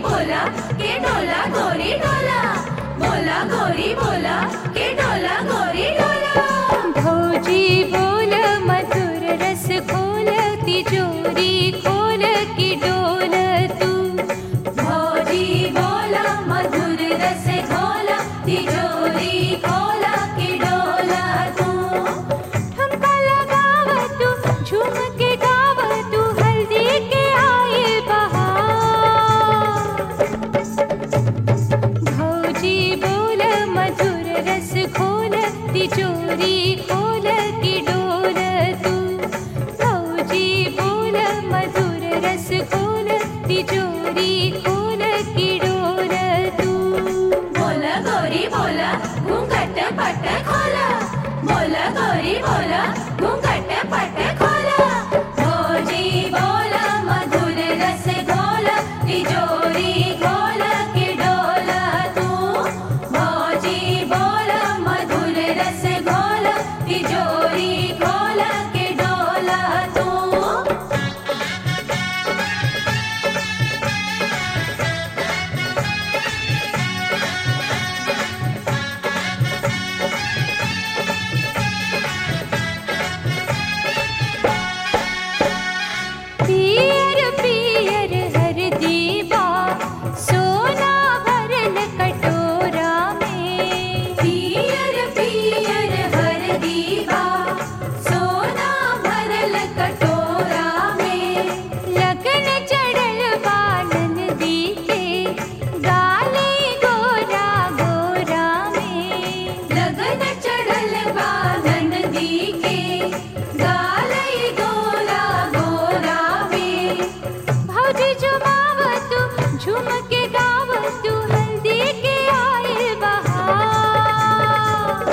बोला के डोला गोरी डोला बोला गोरी बोला के डोला गोरी डोला भौजी बोल मधुर रस खोल तिजोरी खोल की डोल तू भौजी बोला मधुर रस खोला तिजोरी खोला के डोला तू ठुमका लगाव तू झूम के गाव तू हल्दी के आए बहार भौजी बोल मधुर रस खोल तिजोरी खोल की डोल तू भौजी बोल मधुर रस खोल तिजोरी खोल की डोल तू बोला गोरी बोला घूंघट पट खोला बोला गोरी बोला घूंघट पट खोला भौजी बोला मधुर रस घोला तिजोरी खोला के डोला तू भौजी बोला मधुर रस घोला तिजोरी खोला के डोला तू पियर पियर हर दीवा सोना भरल कटोरा में पियर पियर हर दीवा सोना भरल कटोरा में लगन चढ़ल बालन दी के गाले गोरा गोरा में लगन चढ़ल बालन दी के गालई गोरा गोरा में भौजी झुमावतु झूम के गावतु हल्दी के आए बहार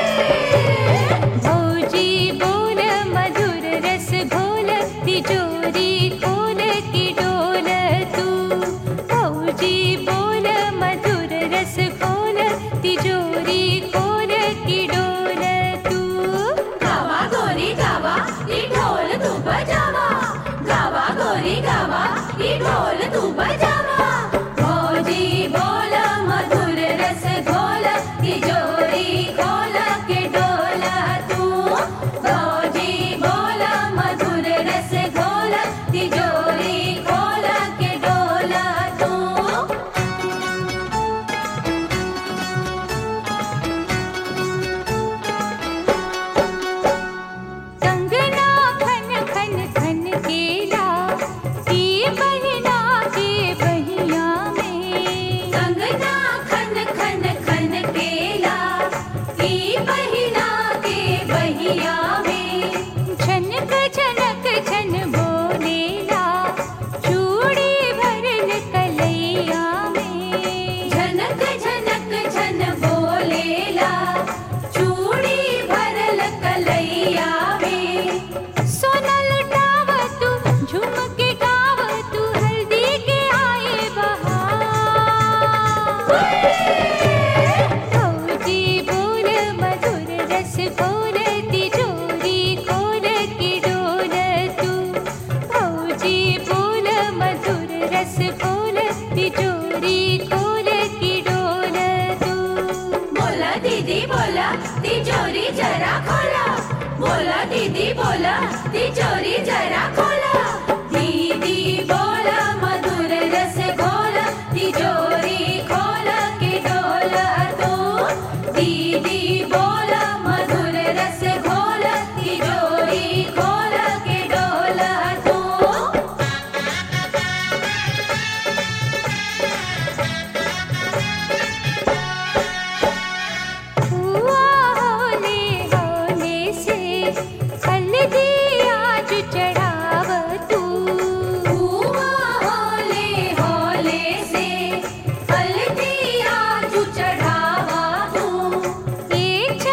भौजी बोल मधुर रस घोल तिजोरी खोल की डोल तू भौजी बोल मधुर रस खोल तिजोरी खोल की डोल तू गावा गोरी गावा ई ढोल तू बजावा गावा गोरी गावा ई ढोल तू बजावा भौजी बोल मधुर रस घोल तिजोरी खोल के डोला तू भौजी बोल मधुर रस घोल तिजोरी खोल के डोला तू कंगना खन खन खन केला की बहिना के बहिया में कंगना खन खन खन केला ई बहिना के बहिया में झनक झनक झन बोलेला चूड़ी भरल कलैया में झनक झनक झन बोलेला चूड़ी भरल कलैया में सोना लुटाव तू झूम के गाव तू हल्दी के आए बहार भौजी बोल मधुर रस खोल तिजोरी खोल की डोल तू भौजी बोल मधुर रस खोल तिजोरी खोल की डोल तू बोला दीदी बोला तिजोरी जरा खोला बोला दीदी बोला तिजोरी जरा खोला दीदी बोला मधुर रस खोला तिजोरी खोला के डोला तू दीदी बोला मधुर रस खोला तिजोरी खोला के डोला तू हुआ होले होले से हल्दी आज चढ़ाव तू हुआ होले होले से हल्दी आजू चढ़ावा तू एक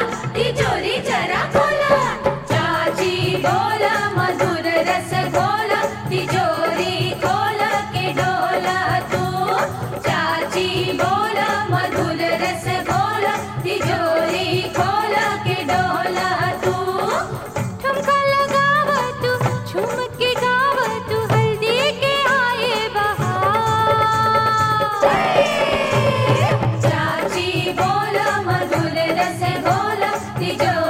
तिजोरी जरा खोला चाची बोला मधुर रस घोला तिजोरी खोला के डोला तू चाची बोला मधुर रस घोला तिजोरी खोला के डोला तू ठुमका लगावा तू झूम के गावा तू हल्दी के आए बहार चाची बोला मधुर रस घोला तिजोरी